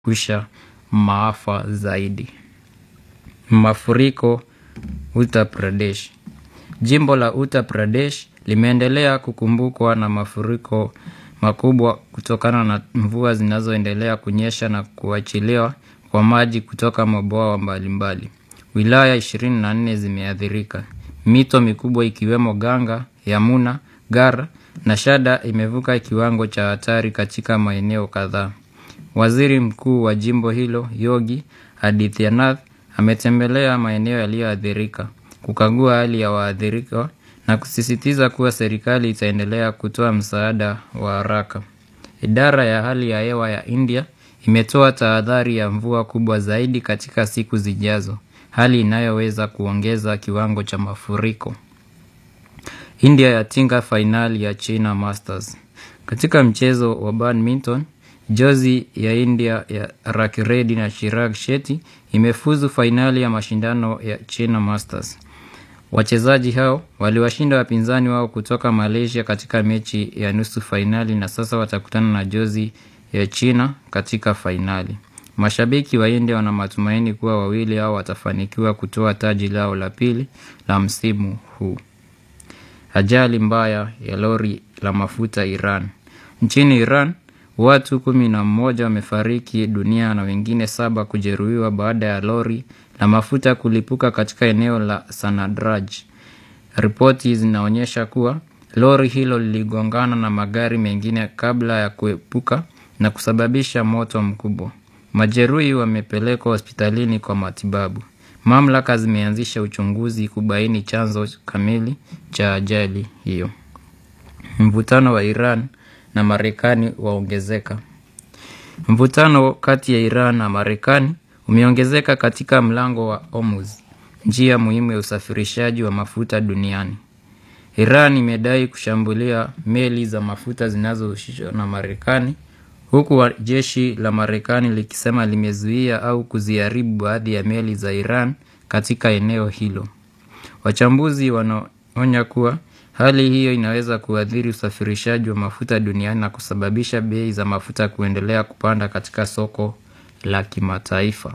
kusha maafa zaidi. Mafuriko Uttar Pradesh. Jimbo la Uttar Pradesh limeendelea kukumbukwa na mafuriko makubwa kutokana na mvua zinazoendelea kunyesha na kuachiliwa kwa maji kutoka mabwawa mbalimbali. Wilaya 24 zimeathirika. Mito mikubwa ikiwemo Ganga, Yamuna, Gar na Shada imevuka kiwango cha hatari katika maeneo kadhaa. Waziri Mkuu wa jimbo hilo, Yogi Adityanath, ametembelea maeneo yaliyoathirika, kukagua hali ya waathirika na kusisitiza kuwa serikali itaendelea kutoa msaada wa haraka. Idara ya hali ya hewa ya India imetoa tahadhari ya mvua kubwa zaidi katika siku zijazo, hali inayoweza kuongeza kiwango cha mafuriko. India yatinga fainali ya China Masters. Katika mchezo wa badminton, jozi ya India ya Rakiredi na Chirag Shetty imefuzu fainali ya mashindano ya China Masters. Wachezaji hao waliwashinda wapinzani wao kutoka Malaysia katika mechi ya nusu fainali na sasa watakutana na jozi ya China katika fainali. Mashabiki wa India wana matumaini kuwa wawili hao watafanikiwa kutoa taji lao la pili la msimu huu. Ajali mbaya ya lori la mafuta Iran. Nchini Iran, watu kumi na mmoja wamefariki dunia na wengine saba kujeruhiwa baada ya lori la mafuta kulipuka katika eneo la Sanadraj. Ripoti zinaonyesha kuwa lori hilo liligongana na magari mengine kabla ya kuepuka na kusababisha moto mkubwa. Majeruhi wamepelekwa hospitalini kwa matibabu. Mamlaka zimeanzisha uchunguzi kubaini chanzo kamili cha ajali hiyo. Mvutano wa Iran na Marekani waongezeka. Mvutano kati ya Iran na Marekani umeongezeka katika mlango wa Hormuz, njia muhimu ya usafirishaji wa mafuta duniani. Iran imedai kushambulia meli za mafuta zinazohusishwa na Marekani huku jeshi la Marekani likisema limezuia au kuziharibu baadhi ya meli za Iran katika eneo hilo. Wachambuzi wanaonya kuwa hali hiyo inaweza kuathiri usafirishaji wa mafuta duniani na kusababisha bei za mafuta kuendelea kupanda katika soko la kimataifa.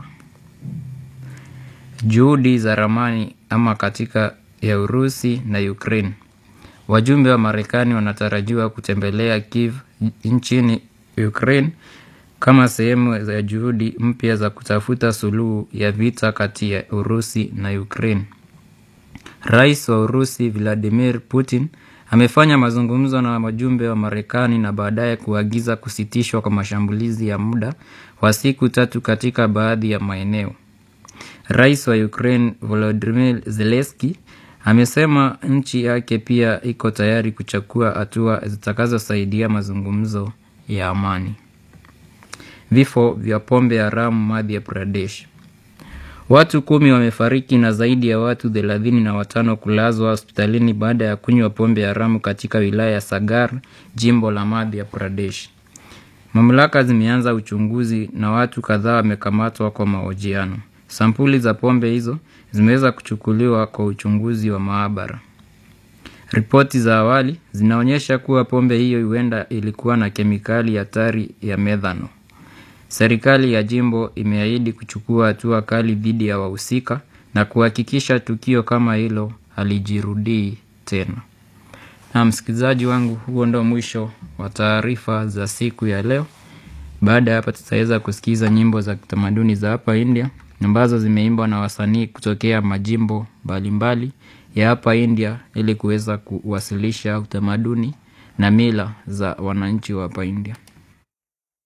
Juhudi za ramani ama katika ya Urusi na Ukraine. Wajumbe wa Marekani wanatarajiwa kutembelea Kiev nchini Ukraine kama sehemu ya juhudi mpya za kutafuta suluhu ya vita kati ya Urusi na Ukraine. Rais wa Urusi Vladimir Putin amefanya mazungumzo na wajumbe wa Marekani na baadaye kuagiza kusitishwa kwa mashambulizi ya muda wa siku tatu katika baadhi ya maeneo. Rais wa Ukraine Volodymyr Zelensky amesema nchi yake pia iko tayari kuchukua hatua zitakazosaidia mazungumzo ya amani. Vifo vya pombe haramu Madhya Pradesh. Watu kumi wamefariki na zaidi ya watu thelathini na watano kulazwa hospitalini baada ya kunywa pombe haramu katika wilaya ya Sagar, jimbo la Madhya Pradesh. Mamlaka zimeanza uchunguzi na watu kadhaa wamekamatwa kwa mahojiano. Sampuli za pombe hizo zimeweza kuchukuliwa kwa uchunguzi wa maabara. Ripoti za awali zinaonyesha kuwa pombe hiyo huenda ilikuwa na kemikali hatari ya methano. Serikali ya jimbo imeahidi kuchukua hatua kali dhidi ya wahusika na kuhakikisha tukio kama hilo halijirudii tena. Na msikilizaji wangu, huo ndo mwisho wa taarifa za siku ya leo. Baada ya hapa, tutaweza kusikiza nyimbo za kitamaduni za hapa India ambazo zimeimbwa na wasanii kutokea majimbo mbalimbali ya hapa India ili kuweza kuwasilisha utamaduni na mila za wananchi wa hapa India.